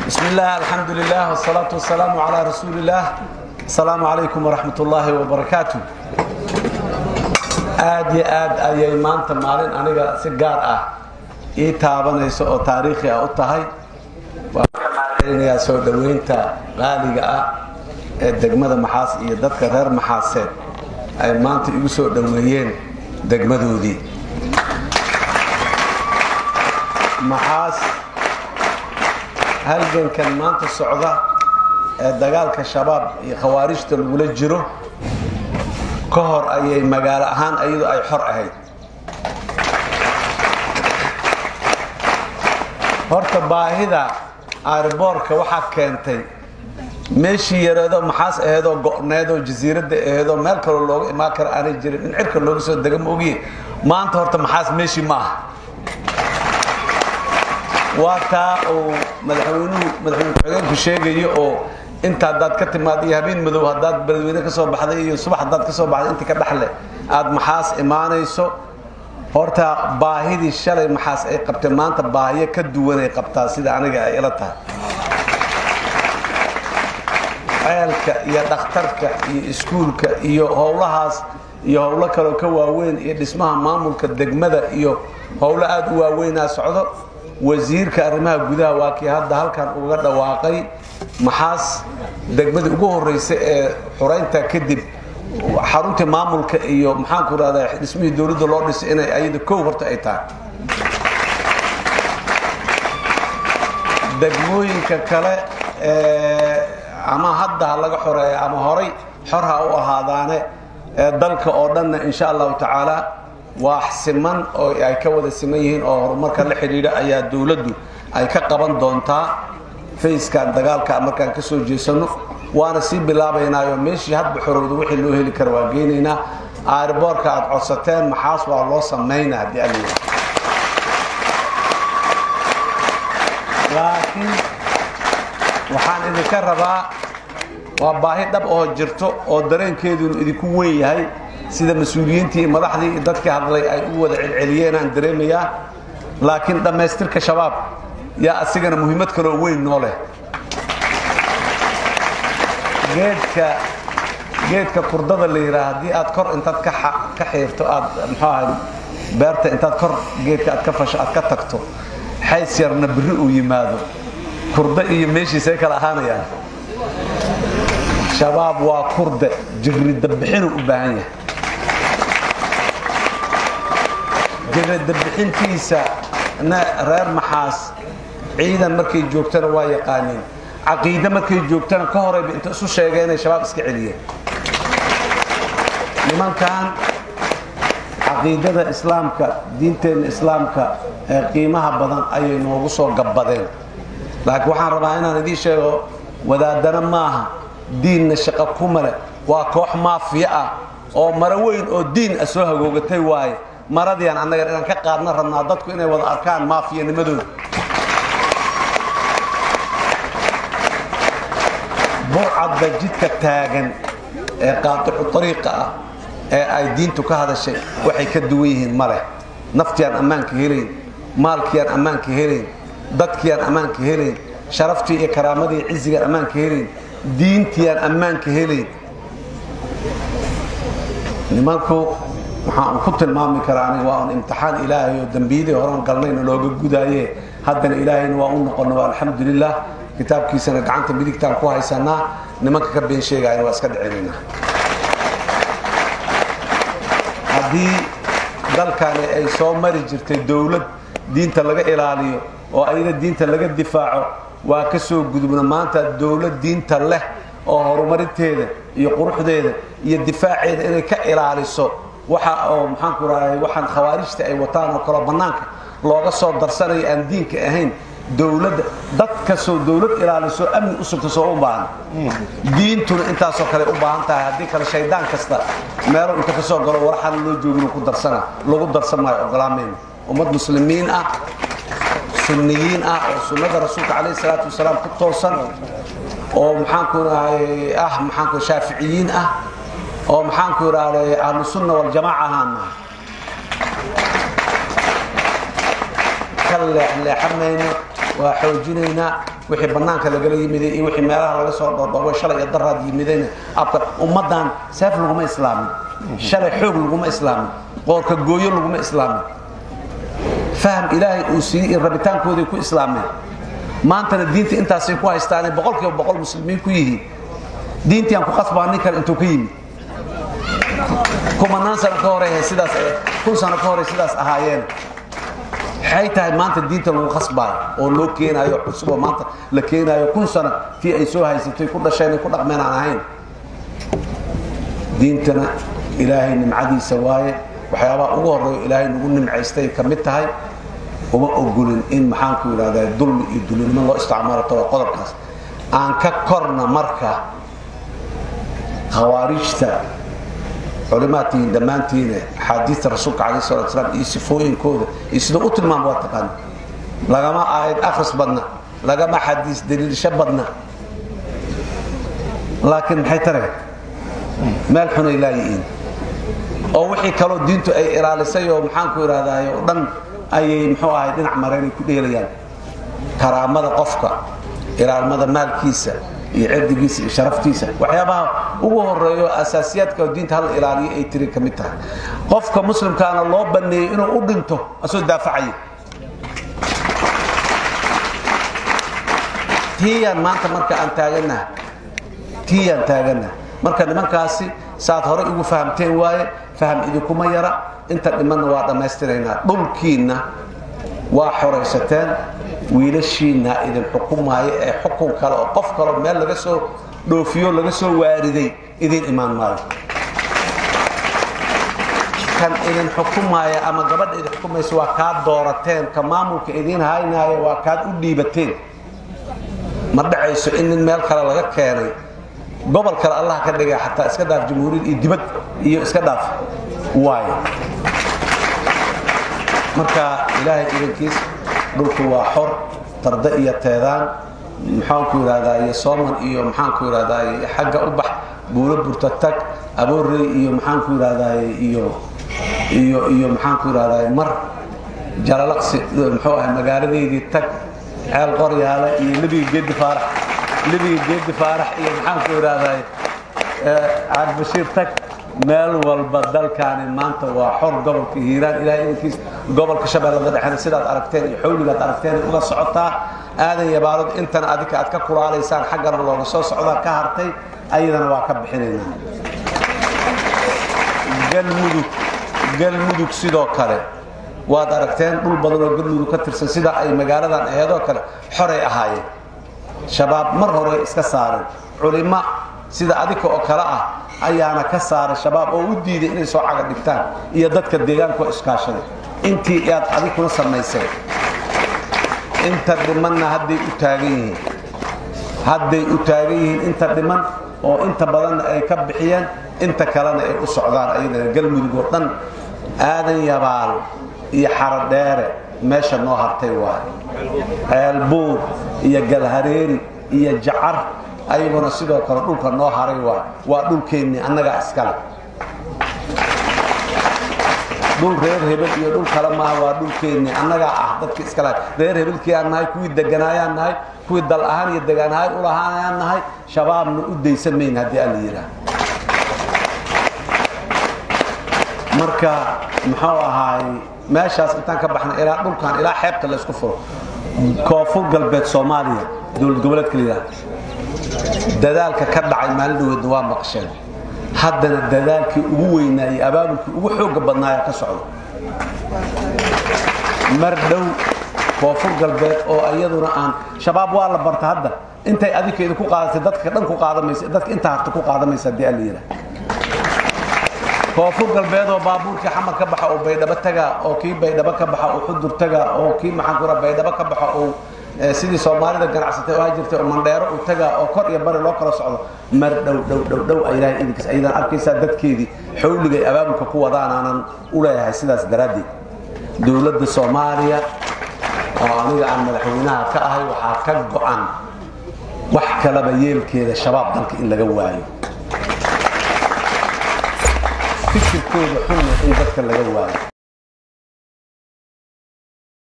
بسم الله الحمد لله والصلاة والسلام على رسول الله السلام عليكم ورحمة الله وبركاته aad iyo aad ayay maanta maalin aniga si gaar ah ii taabanayso oo taariikhi ah u tahay waan ka mahadcelinayaa soo dhoweynta qaaliga ah ee degmada maxaas iyo dadka reer maxaaseed ay maanta igu soo dhoweeyeen degmadoodii maxaas halgankan maanta socda ee dagaalka shabaab iyo khawaarijta lagula jiro ka hor ayay magaalo ahaan iyadoo ay xor ahayd horta baahida aariboorka waxaa keentay meeshii yareedoo maxaas aheedoo go'needoo jasiiradda aheedoo meel kaloo looga imaan kara aanay jirin in cirka looga soo dega ma ogiye maanta horta maxaas meeshii ma aha waa taa uu madaxweynuhu madaxweyne ku-xigeenku sheegayo oo inta haddaad ka timaad iyo habeen madow haddaad beledweyne ka soo baxday iyo subax haddaad ka soo baxday inta ka dhexle aad maxaas imaanayso horta baahidii shalay maxaas ay qabtay maanta baahiyo ka duwanay qabtaa sida aniga ay ila tahay ceelka iyo dhakhtarka iyo iskuulka iyo howlahaas iyo howlo kaloo ka waaweyn iyo dhismaha maamulka degmada iyo howlo aada u waaweynaa socdo wasiirka arrimaha gudaha waa kii hadda halkan uga dhawaaqay maxaas degmadii ugu horeysa ee xuraynta kadib xaruntii maamulka iyo maxaanku rahdaa dhismihii dowladda loo dhisay inay ayada kow horta ay tahay degmooyinka kale ama hadda ha laga xoreeya ama horay xor ha u ahaadaane dalka oo dhanna insha allahu tacaala waa siman oo ay ka wada siman yihiin oo horumarka la xidhiidha ayaa dowladdu ay ka qaban doontaa fayskan dagaalka markaan ka soo jeesano waana sii bilaabaynaayo meeshii hadba xorowda wixii loo heli kara waa geynaynaa aariboorka aad codsateen maxaas waa loo samaynaa haddii alla laakiin waxaan idinka rabaa waa baahi dhab oo jirto oo dareenkeedunu idinku weyn yahay sida mas-uuliyiintii iyo madaxdii iyo dadkii hadlay ay u wada celceliyeenaan dareemayaa laakiin dhammaystirka shabaab yaa asigana muhiimad kaloo weyn noo leh geedka geedka kurdada la yidhaha haddii aad kor intaad ka xiirto aad muxuu ahay beerta intaad kor geedka aad ka fasho aad ka tagto xays yarna biri uu yimaado kurda iyo meeshiisay kala ahaanayaan shabaab waa kurde jirridabixinuu u baahan yahay jirridabixintiisa na reer maxaas ciidan markay joogtana waa yaqaaniin caqiide markay joogtana ka horayba inta isu sheegay inay shabaab iska celiyeen nimankan caqiidada islaamka diinteenna islaamka ee qiimaha badan ayay noogu soo gabbadeen laakiin waxaan rabaa inaan idiin sheego wadaadana maaha diinna shaqo kuma leh waa koox maafiya ah oo maro weyn oo diin ah soo hagoogatay waaye maradiiaan annagan inaan ka qaadna rabnaa dadku inay wada arkaan maafiyanimadooda burcadda jidka taagan ee qaaticu ariiqa ah ee ay diintu ka hadashay waxay ka duwan yihiin ma leh naftiyaan ammaanka helayn maalkiyaan ammaanka helayn dadkiyaan ammaanka helayn sharaftii iyo karaamadii cizigaan ammaanka helayn diintiyaan ammaanka helayn nimanku waxaan ku tilmaami karaa aniga waa un imtixaan ilaahay oo dembiyadii horan galnayna looga gudaaye haddana ilaahayna waa u noqona waa alxamdulilah kitaabkiisana gacanta midigtaan ku haysanaa nimanka ka been sheegayana waa iska dhicinayna haddii dalkani ay soo mari jirtay dowlad diinta laga ilaaliyo oo ayada diinta laga difaaco waa ka soo gudubna maanta dowlad diinta leh oo horumarinteeda iyo quruxdeeda iyo difaaceeda inay ka ilaaliso waxa oo maxaanku rahay waxaan khawaarijta ay wataan oo kaloo bannaanka looga soo darsanayo aan diinka ahayn dowladda dad kastoo dowlad ilaaliso amni u sugta soo u baahan diintuna intaasoo kale u baahan tahay haddii kale shaydaan kasta meelo inta ka soo galo waraxana loo joogin ku darsana lagu darsan maayo ogolaamayno ummad muslimiin ah sunniyiin ah oo sunnada rasuulka calayhi salaatu wasalaam ku toosan oo maxaanku rahay ah maxaanku shaaficiyiin ah oo maxaanku idhahday ahlu sunna waljamaaca ahaana ka leexleexamayno waa xoojinaynaa wixii bannaanka lagala yimiday iyo wixii meelaha laga soo dhoodhoobo shalay iyo daraad yimidayna abka ummaddan seef laguma islaamin shalay xoog laguma islaamin qoorka gooyo laguma islaamin faham ilaahay uu siiyey iyo rabitaankooday ku islaameen maantana diinta intaasay ku haystaanay boqolkiiba boqol muslimiin ku yihiin diintii aan ku qasbaa nin kale intuu ka yimid kumanaan sano ka hore sidaas kun sano ka hore sidaas ahaayeen waxay tahay maanta diinta lagu qasbaayo oo loo keenaayo cusuboo maanta la keenaayo kun sano tii ay soo haysatay ku dhasheen ay ku dhaqmeen aan ahayn diintana ilaahay nimcadiisa waaye waxyaabaha ugu horreeyo ilaahay nagu nimcaystay ka mid tahay uma ogolin in maxaanku yidhahdaa dulmi iyo dulinimo loo isticmaalo tawa qodobkaas aan ka korna marka khawaarijta culimaad tihiin dhammaantiina axaadiista rasuulka calayh salatu salaam iyo sifooyinkooda iyo sida u tilmaama waa taqaana lagama aayad akhris badna lagama xadiis daliilisho badna laakiin maxay tareen meel xunay laayi'iin oo wixii kaloo diintu ay ilaalisay oo maxaanku idhahdaay oo dhan ayay muxuu ahay dhinac mareenay ku dheelayaan karaamada qofka ilaalmada maalkiisa iyo cirdigiisa iyo sharaftiisa waxyaabaha ugu horeeyo asaasiyaadka oo diinta hala ilaaliyo ay tiri ka mid tahay qofka muslimkaana loo banneeyey inuu u dhinto asoo daafacaya tiiyaan maanta marka aan taaganaha tiiyaan taaganaha marka nimankaasi saad horay ugu fahamteen waaye faham idinkuma yara inta dhimanna waa dhammaystiraynaa dhulkiinna waa xoraysateen wiilashiinna idin xukumaayo ee xukun kale oo qof kaleo meel laga soo dhoofiyo laga soo waariday idin imaan maayo kan idin xukumaaya ama gabadha idin xukumaysa waa kaad doorateen ka maamulka idiin haynaayo waa kaad u dhiibateen ma dhacayso in nin meel kale laga keenay gobol kale allah ka dhigay xataa iska dhaaf jamhuuriyad iyo dibad iyo iska dhaaf waayo marka ilaahay idankiis dhulku waa xor tarda iyo teedaan maxaanku yidhahdaa iyo sooman iyo maxaanku yidhahdaa xagga u bax buulo burta tag aboorey iyo maxaanku yidhahdaa iyo iyo iyo maxaanku yidhahdaa mar jalalaqsi muxuu ahay magaaladeydii tag ceel qoryaale iyo lebiga geedi faarax lebiga geedi faarax iyo maxaanku yidhahdaa caadbashiir tag meel walba dalkaani maanta waa xor gobolka hiiraan ilahay idankiis gobolka shabeellada dhexena sidaad aragteen iyo xawligaad aragteen uga socotaa aadan yabaalod intana adika aad ka kulaalaysaan xaggana looga soo socdaa ka hartay ayadana waa ka bixinaynaa galmudug galmudug sidoo kale waad aragteen dhul badan oo galmudug ka tirsan sida ay magaaladan aheedoo kale xoray ahaayeen shabaab mar hore iska saareen culimo sida adika oo kale ah ayaana ka saaray shabaab oo u diiday inay soo caga dhigtaan iyo dadka deegaanka oo iskaashaday intii aad adikuna samayseen inta dhimanna hadday u taagan yihiin hadday u taagan yihiin inta dhiman oo inta badanna ay ka bixiyeen inta kalena ay u socdaan ayadana galmudug oo dhan aadan yabaal iyo xaradheere meesha noo hartay waayo ceelbuur iyo galhareeri iyo jacar ayaguna sidoo kale dhulka noo haray waay waa dhulkeennii annagaa iskale dhul reer hebel iyo dhul kale maaha waa dhulkeennii annagaa ah dadka iskale reer hebelkii aan nahay kuwii deganaayaan nahay kuwii dal ahaan iyo degaan ahaan u lahaanayaan nahay shabaabna u daysan mayn haddii alla yidhaah marka muxuu ahaay meeshaas intaan ka baxnay ilaa dhulkan ilaa xeebta laysku furo koonfur galbeed soomaaliya dowlad goboleedka la yidhaha dadaalka ka dhacay maalin dhaweedna waa maqsheen haddana dadaalkii ugu weynaayey abaabulkii ugu xooga badnaaya ka socda mar dhow koonfur galbeed oo iyaduna aan shabaab waa la barta hadda intay adikeedu ku qaadatay dadka dhan ku qaadamaysa dadka inta harta ku qaadamaysa haddii alla yidhaha koonfur galbeed oo baabuurkii xamar ka baxa oo baydhabo tagaa oo kii baydhabo ka baxa oo xudur tagaa oo kii maxaan kura baydhabo ka baxa oo sidii soomaalida ganacsatay oo jirtay oo mandheero u tagaa oo kor iyo bari loo kala socdo mar dhow dhow dhow dhow ilaahay idinkiis ayadaan arkaysaa dadkeedii xawligay abaabulka ku wadaan aanan u leeyahay sidaas daraaddeed dowladda soomaaliya oo aniga aan madaxweynaha ka ahay waxaa ka go-an wax kalaba yeelkeeda shabaab dalka in laga waayo fikirkooda xunna in dadka laga waayo